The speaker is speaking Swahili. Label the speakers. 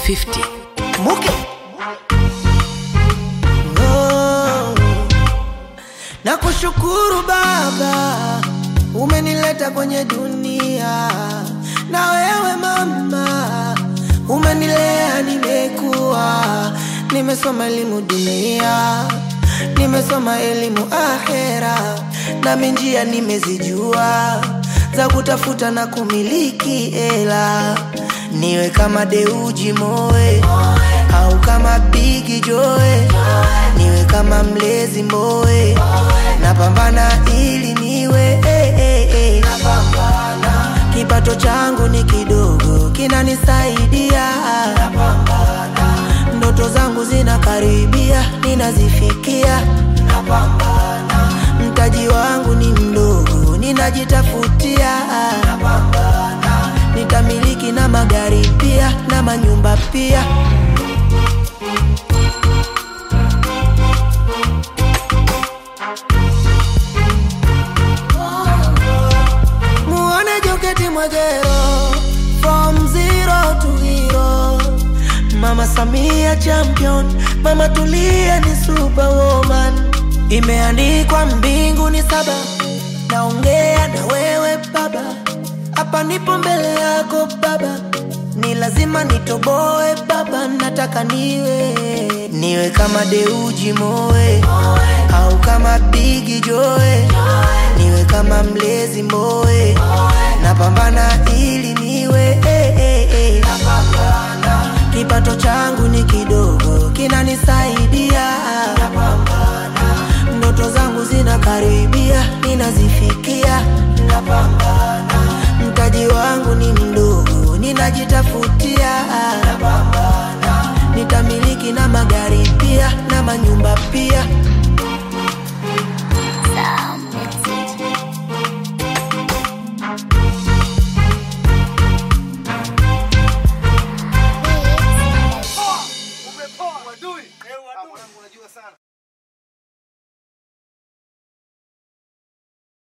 Speaker 1: 50
Speaker 2: Muke. No. Na kushukuru Baba, umenileta kwenye dunia, na wewe mama, umenilea, nimekuwa, nimesoma elimu dunia, nimesoma elimu ahera, nami njia nimezijua za kutafuta na kumiliki hela, niwe kama Deuji Moe au kama Bigi Joe, niwe kama mlezi Mboe, napambana ili niwe eh, eh, eh. Kipato changu ni kidogo, kinanisaidia ndoto zangu zinakaribia, ninazifikia mtaji wangu ni mdogo, ninajitafutia nitamiliki na magari pia na manyumba pia. Muone Joketi Mwegero from zero to hero. Mama Samia champion, Mama Tulia ni superwoman. Imeandikwa mbingu ni saba, naongea na wewe baba, hapa nipo mbele yako baba, ni lazima nitoboe baba, nataka niwe niwe kama Deuji Moe au kama Bigi Joe, niwe kama mlezi Mboe, napambana ili niwe eh, eh, eh. Kipato changu ni kidogo, kinanisaidia ndoto zangu zinakaribia, ninazifikia. Mtaji wangu ni mdogo, ninajitafutia. Nitamiliki na magari pia na manyumba pia.